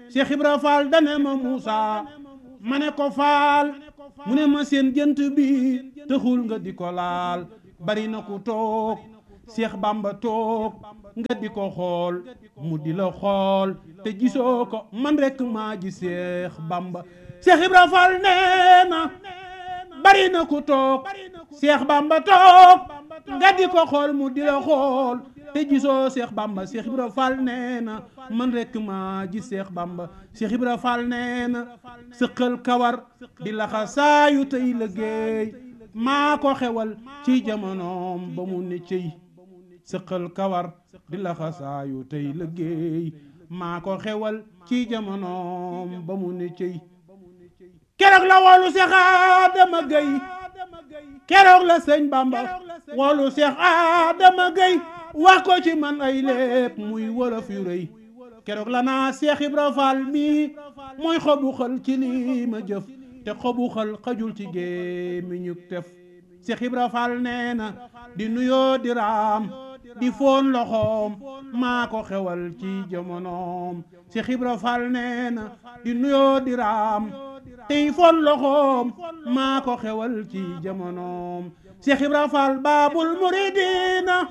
Cheikh Ibra Fall dane ma Moussa ma ne ko Fall mu ne ma seen jënt bi taxul nga di ko laal bari na ku toog Cheikh Bamba toog nga di ko xool mu di la xool te gisoo ko man rek maa ji Cheikh Bamba Cheikh Ibra Fall nee na bari na ku toog Cheikh Bamba toog nga di ko xool mu di la xool te gisoo Cheikh Bamba Cheikh Ibra Fall nee na man rek maa ji Cheikh Bamba Cheikh Ibra Fall nee na sëqal kawar di laxa saayu tey liggéey maa ko xewal ci jamonoom ba mu ne cëy sëqal kawar di laxa saayu tey liggéey maa ko xewal ci jamonoom ba mu ne cëy keroog la woolu Seex Adama Gay keroog la sëñ Bamba woolu Seex Adama Gay wax ko ci man ay lépp muy wolof yu rëy keroog la naa Seex Ibra Fall mii mooy xobu xal ci lii ma jëf te xobu xal xajul ci gémmiñu tef Seex Ibra Fall nee na di nuyoo di raam di foon loxoom maa ko xewal ci jamonoom Seex Ibra Fall nee na di nuyoo di raam tey foon loxoom maa ko xewal ci jamonoom Seex Ibra Fall baabul muridina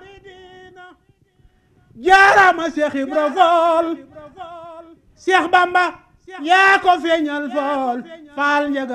jaarama Seex Ibra Fall Seex Bamba yaa ko feeñal fool faal njaga